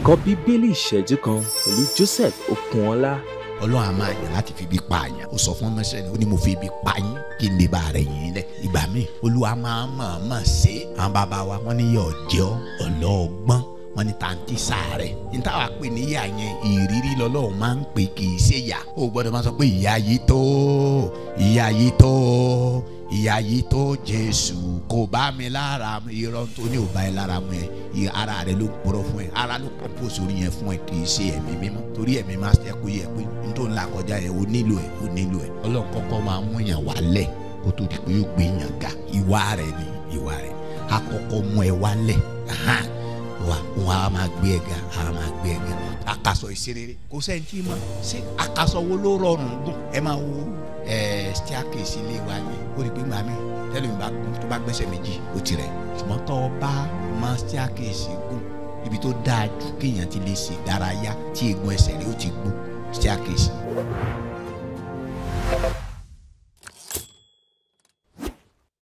ẹ̀kọ́ bíbélì ìṣẹ́jú kan pẹ̀lú Joseph Okunọlá. ọlọ́run a máa yàn láti fi ibi pa àyàn ó sọ fún ọmọọṣẹ́ ni ó ní mo fi ibi pa yín kí n lè bá rẹ̀ yín lẹ̀ ìgbà míì olúwa máa mọ̀ọ́mọ̀ ṣe é àwọn bàbá wa wọ́n ní yọ̀ jẹ́ ọ́ ọlọ́ọ̀gbọ́n wọ́n ní tàǹtí sáré níta wàá pè ní ìyá yẹn ìrírí lọ́lọ́run máa ń pè kì í ṣe ìyá ó gbọ́dọ̀ máa sọ pé ìyá yìí tó ìyá yìí tó ìyá yìí tó jésù kò bá mi lára mu irọ́ tó ní ò bá ẹ lára mu ẹ ara rẹ ló pọ̀rọ̀ fún ẹ ara ló compose orí yẹn fún ẹ kì í ṣe ẹ̀mí mímọ́ torí ẹ̀mí máa ṣe kó yẹ pé n tó ń la kọjá yẹn o nílò ẹ o nílò ẹ ọlọ́run kọ́kọ́ máa mú yàn wálẹ̀ kó tó di pé yóò gbé yàn ga ìwà rẹ ni ìwà rẹ akọ́kọ́ mú ẹ wálẹ̀ wa wọn a máa gbé ẹ ga a máa gbé ẹ ga akasọ ìṣerere kò sẹ́ni tí ma ṣe akasọ wo ló rọrùn gùn ẹ máa wo ẹ staircase ilé wa yẹn ó rí i pé màmí tẹ́lẹ̀ mi bá gùn tó bá gbẹ́sẹ̀ méjì ó ti rẹ̀ ṣùgbọ́n tó o bá máa staircase gùn ibi tó dáa jù kéèyàn ti lè ṣe ìdárayá tí eegun ẹsẹ̀ rẹ̀ ó ti gbó staircase.